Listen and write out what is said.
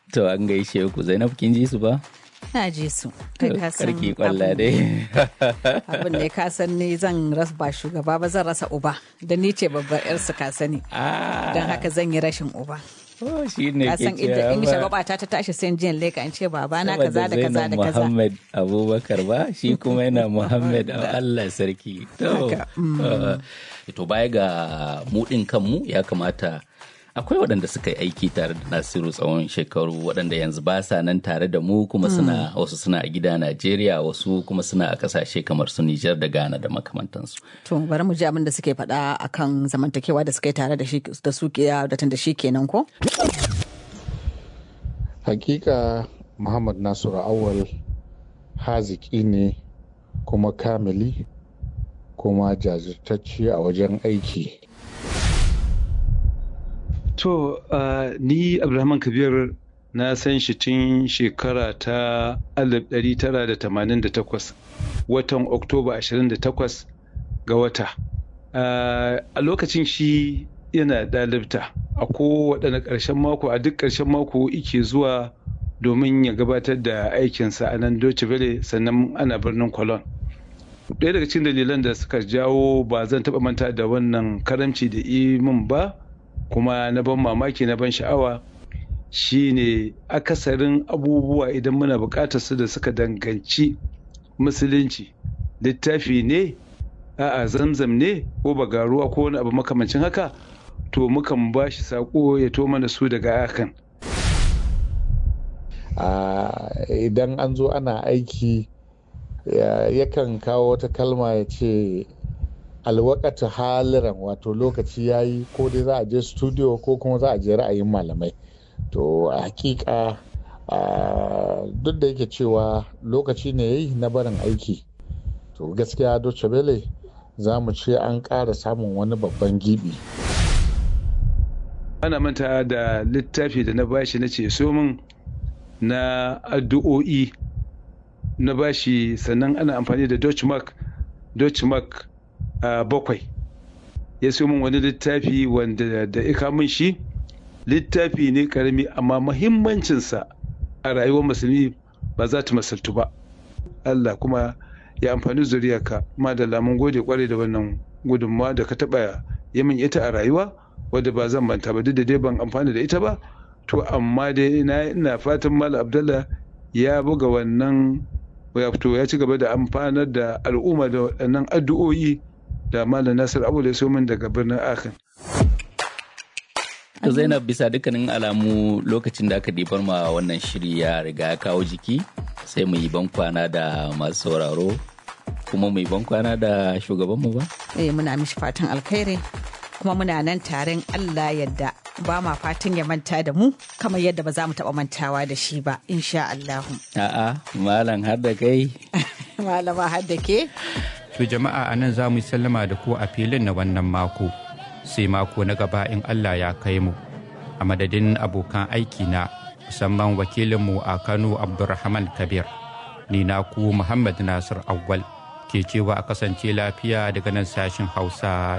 To an gaishe ku Zainab kin ji su ba? Na ji su. Kai ka san Karki kwalla abin- dai. Abin da ka san ni zan rasa ba shugaba ba zan rasa uba. Da ni ce babbar yarsu ka sani. Ah, Don haka zan yi rashin uba. oh, shi ne Ka ke san inda cewa in ba. shagwaba ta ta tashi sai jiyan leka in ce babana kaza da Saboda kaza Zainab da kaza. Muhammad Abubakar ba shi kuma yana Muhammad Allah sarki. To, Haka, uh, to baya ga mudin kanmu ya kamata akwai waɗanda suka yi aiki tare da Nasiru tsawon shekaru waɗanda yanzu ba sa nan tare da mu kuma suna wasu suna a gida Najeriya wasu kuma suna a ƙasashe kamar su Nijar da Ghana da makamantansu. To bari mu ji abin da suke faɗa akan zamantakewa da suka yi tare da shi da su ke da tun da shi kenan ko? hakika muhammad nasiru awal haziki ne kuma kamili kuma jajirtacce a wajen aiki To, uh, ni Abdulrahman Kabir na san shi tun shekara ta 1988 watan Oktoba 28 ga wata. Uh, a lokacin shi yana ɗalibta a kowaɗanne ƙarshen mako a duk ƙarshen mako ike zuwa domin ya gabatar da aikinsa a nan Deutsche Welle sannan ana birnin Cologne. ɗaya daga cikin dalilan da suka jawo ba zan taɓa manta da wannan karamci da min ba kuma na ban mamaki na ban sha'awa shine akasarin abubuwa idan muna buƙatar su da suka danganci musulunci littafi ne a'a zamzam ne ko bagaruwa ko wani abu makamancin haka to mukan ba shi saƙo ya to mana su daga akan Ah, idan an zo ana aiki ya- yakan kawo wata kalma ya ce alwakata haliran wato lokaci ya yi ko dai za a je studio ko kuma za a je ra'ayin malamai to a hakika ah, duk da yake cewa lokaci ne ya yi na barin aiki to gaskiya Deutsche Welle za mu ce an ƙara samun wani babban gibi ana manta da littafi da na bashi na ce so min na addu'o'i na bashi sannan ana amfani da Dutch mark Dutch mark a bakwai ya so min wani littafi wanda da ika min shi littafi ne karami amma mahimmancinsa a rayuwar musulmi ba za ta masaltu ba Allah kuma ya amfani zuriyarka madalla mun gode kwarai da wannan gudunmawa da ka taɓa yi min ita a rayuwa wadda ba zan manta ba duk da dai ban amfani da ita ba to amma dai ina ina fatan Malam Abdullah ya buga wannan ya fito ya ci gaba da amfanar da al'umma da waɗannan addu'o'i da Malam Nasir Abu da min daga birnin Akan. To Zainab bisa dukkanin alamu lokacin da aka dibar ma wannan shiri ya riga ya kawo jiki sai mu yi bankwana da masu sauraro kuma mu yi bankwana da shugabanmu ba? Eh muna mishi fatan alkhairi kuma muna nan taren Allah yadda ba ma fatan ya manta da mu kamar yadda ba za mu taɓa mantawa da shi ba insha Allahu. A'a, malam har da kai. Malama har da ke? To jama'a a nan za mu yi sallama da ku a filin na wannan mako. Sai mako na gaba in Allah ya kai mu. A madadin abokan aiki na musamman wakilinmu a Kano Abdulrahman Kabir. Ni na ku Muhammad Nasir Awwal ke cewa a kasance lafiya daga nan sashin Hausa